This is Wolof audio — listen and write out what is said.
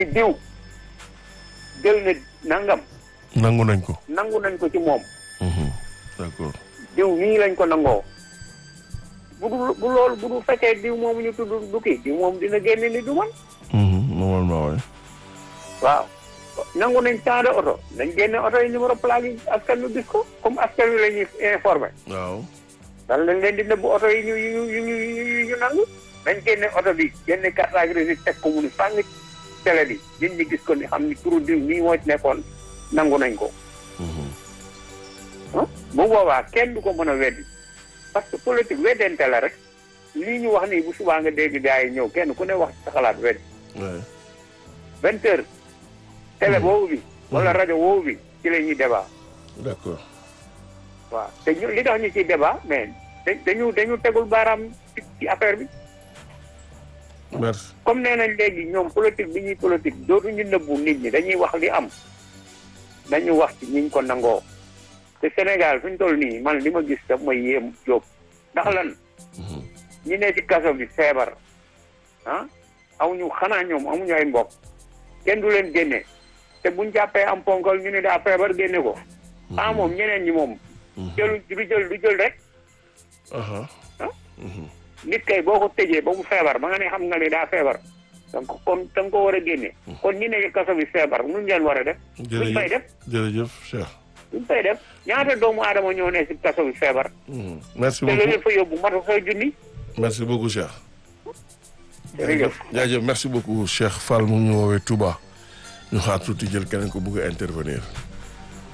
diw jël ne nangam nangu nañ ko. nangu nañ ko ci moom Mhm. d'accord. diw nii lañ ko nangoo bu dul bu loolu bu dul fekkee diw moom ñu tudd du kii diw moom dina génne ni du man Mhm. normalement waay. waaw nangu nañ temps de oto nañ génne oto yi numéro plaque yi askan wi gis ko comme askan wi la ñuy informé waaw. dal lañ leen di nëbb oto yi ñu yu ñu ñu ñu ñu nangu nañ génne oto bi génne carte grise teg ko mu ni fàng télé bi nit ñi gis ko ni xam ni turu diw nii moo ci nekkoon nangu nañ ko Mhm. ah bu boobaa kenn du ko mën a weddi parce que politique weddente la rek lii ñu wax nii bu subaa nga dégg gars yi ñëw kenn ku ne wax ci sa xalaat weddi Ouais. vingt heures télé boobu bi wala rajo boobu bi ci la ñuy débat d'accord. waaw te ñu li tax ñu ciy débat mais da- dañu dañu tegul baaraam ci ci affaire bi merci. comme nee nañ léegi ñoom politique bi ñuy politique dootuñu nëbbu nit ñi dañuy wax li am dañu wax ci ñiñ ko nangoo te Sénégal fi ñu toll nii man li ma gis daf ma yéem jóob ndax lan Mhm. ñi ne ci kaso bi feebar ah amuñu xanaa ñoom amuñu ay mbokk kenn du leen génne te buñ jàppee am ponkal ñu ne daa feebar génne ko ah moom ñeneen ñi moom Mhm. jëlu du jël du jël rek Aha. ah Mhm. nit kay boo ko tëjee ba mu feebar ba nga ne xam nga ne daa feebar donc kon da nga ko war a génne kon ñi ne ci kaso bi feebar nuñ leen war a def duñ fay def jërëjëf jërëjëf Cheikh. duñ fay def ñaata doomu aadama ñoo ne ci kaso bi feebar Mhm. merci te loolu leen beaucoup fa yóbbu matu fay junni merci beaucoup Cheikh. jërëjëf jaajëf merci beaucoup Cheikh Fall mu ngi ñu woowee Touba ñu xaar tuuti jël keneen ko bëgg a intervenir.